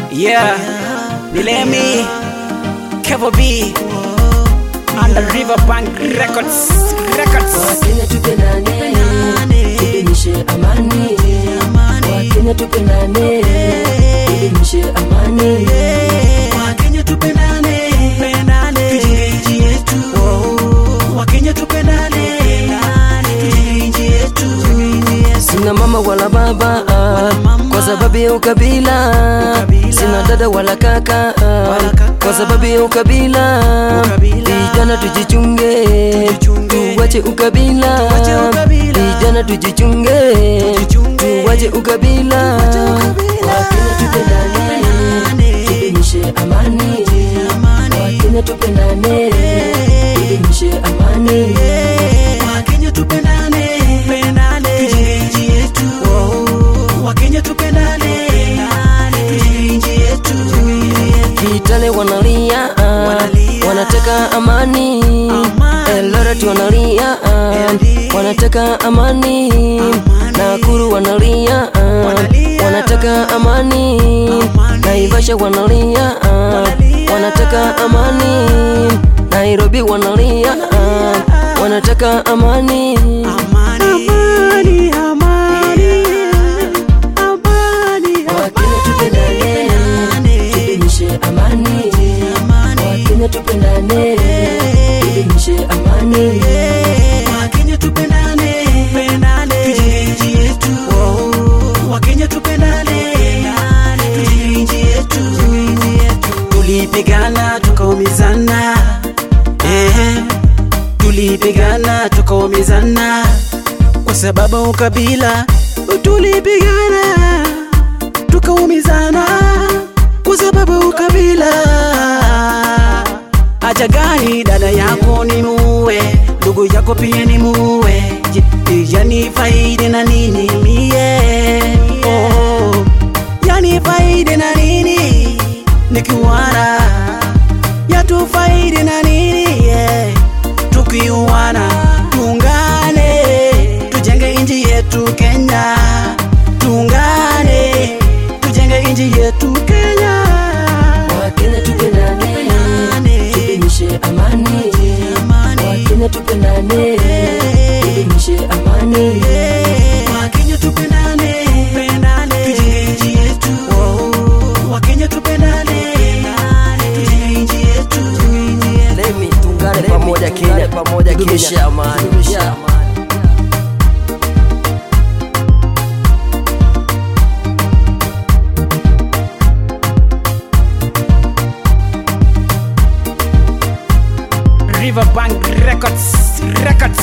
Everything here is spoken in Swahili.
Yeah, Nilemi, Kevo B, under Riverbank Records, Records. Wakenya tupendane, tudumishe amani. Wakenya tupendane, tudumishe amani. Wakenya tupendane, tujenge nchi yetu. Wakenya tupendane, tujenge nchi yetu. Sina mama wala baba kwa sababu ya ukabila. Sina dada wala kaka kwa sababu ya ukabila. Vijana tujichunge, tuwache ukabila. Vijana tujichunge, tuwache ukabila. Wakenya tupendane, tudumishe amani. Wakenya tupendane, tudumishe amani. Wakenya tupendane, tujenge nchi yetu. Wakenya tupendane, tujenge nchi yetu. Kitale wanalia, wanataka amani. Eldoret wanalia, wanataka amani. Nakuru wanalia, wanataka amani. Naivasha wanalia, wanataka amani. Nairobi wanalia, wanataka amani. Amani, amani, amani, Wakenya tupendane, tudumishe amani. Wakenya tupendane, tudumishe amani. Wakenya tupendane, tujenge nchi yetu. Wakenya tupendane, tujenge nchi yetu. Tulipigana tukaumizana, eh, tulipigana tukaumizana kwa sababu ukabila. Tulipigana tukaumizana kwa sababu ukabila. Haja gani dada yako ni muue, ndugu yako pia ni muue, Je, yani faidi na nini mie? Oh, yani faidi na nini nikiuana, yatu faidi na nini yeah. Tukiuana tuungane, tujenge nchi yetu Kenya, tuungane, tujenge nchi yetu Kenya. Wakenya tupendane, tudumishe amani. Wakenya tupendane, tudumishe amani. Wakenya tupendane, tujenge nchi yetu. Wakenya tupendane, tujenge nchi yetu. Lemi tungane pamoja Kenya, pamoja Kenya, amani. Yeah. Riverbank Records, Records.